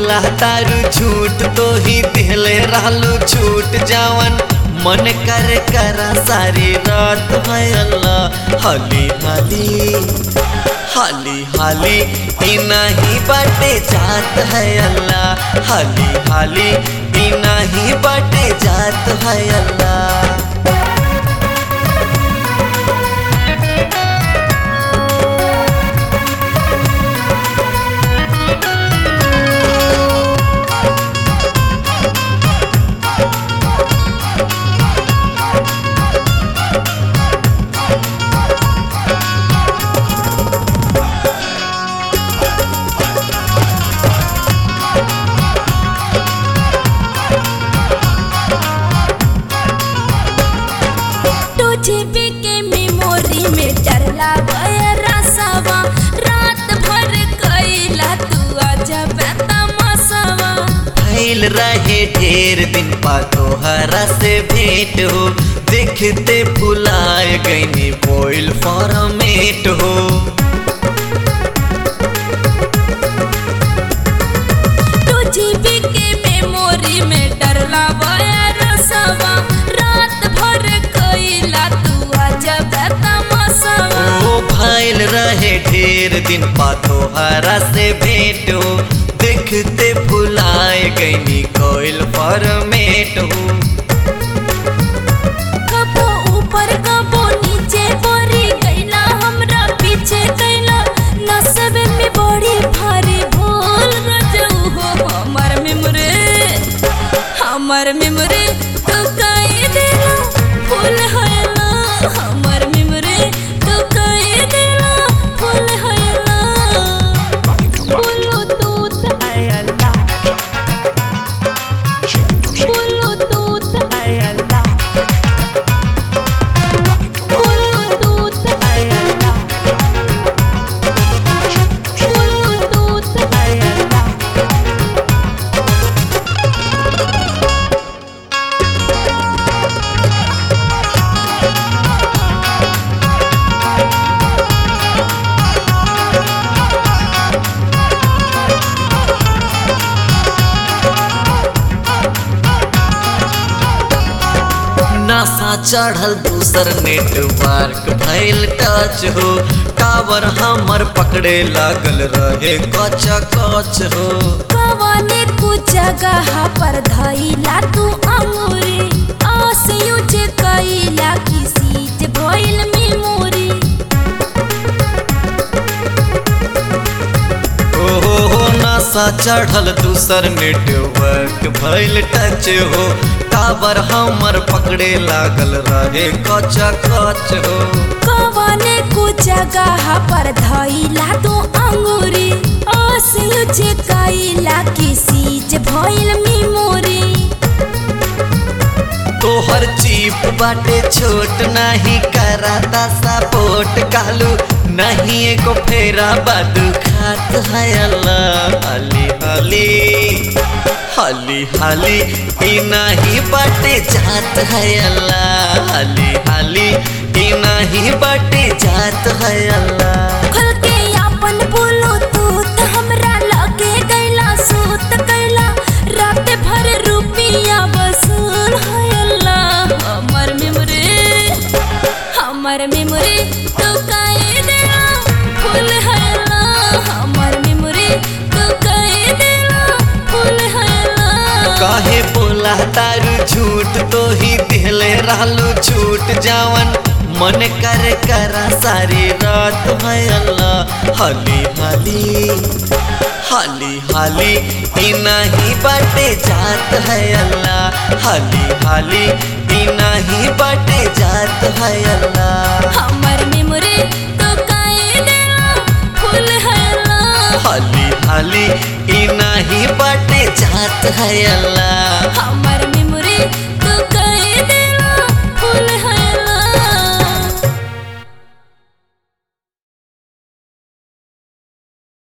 बोला तारू झूठ तो ही दिहले रहलू छूट जावन मन कर करा सारी रात है अल्लाह हाली हाली हाली हाली ई नहीं बाटे जात है अल्लाह हाली हाली ई नहीं बाटे जात है अल्लाह टू जीबी के मेमोरी में डरला रसवा रात भर कैला तू अजब तमसवा फैल रहे ढेर दिन पा तोहरा से भेंट हो देखते फुलाए गईनी बोइल फॉर्मेट हो टू जीबी के मेमोरी में डरला रसवा रात भर कैला तू अजब तमसवा ओ फैल रहे ढेर दिन पा तोहरा से भेंट हो देखते फुलाए गईनी कोइल फॉर्मेट हो कबो ऊपर कबो नीचे परी गईला हमरा पीछे कैला नसब में बड़ी भारी भूल रजऊ हो हमर मेमोरी हमर मेमोरी तो कई देला फूल हैला हमर मेमोरी तो कई देला फूल हैला बोलो तूत बोलो तूत बोलो तूत बोलो तूत नासा चढ़ल दूसर नेटवर्क भइल टच हो टावर हमर पकड़े लागल रहे कच कच हो कवने कुछ जगह पर धइला तू अंगूरी आस यूज कइला किसी जे भइल मेमोरी ओ हो हो नासा चढ़ल दूसर नेटवर्क भइल टच हो टावर हमर पकड़े लागल रहे कच कच हो कवने कुछ जगह पर धइला तू अंगूरी आस यूज कइला किसी जे भइल मेमोरी तोहर चीप बाटे छोट नाही कराता सपोर्ट कालू नहीं एको फेरा बादू खात है अल्लाह हाली हाली हाली हाली ई नहीं बाटे जात है अल्लाह हाली हाली ई नहीं बाटे जात है अल्लाह खुल के अपन बोलो तू त हमरा लगे गइला सूत कैला रात भर रुपिया वसूल है अल्लाह हमर मेमोरी हमर मेमोरी तू काहे देला फूल है अल्लाह हमर मेमोरी तू काहे देला फूल है अल्लाह काहे बोला तारू झूठ तो ही दिहले रहलू छूट जावन मन कर करा सारी रात है अल्लाह हाली हाली हाली हाली ई नहीं बाटे जात है अल्लाह हाली हाली ई नहीं बाटे जात है अल्लाह हमर मेमोरी तू काहे देला फूल है अल्लाह हाली हाली ई नहीं बाटे जात है अल्लाह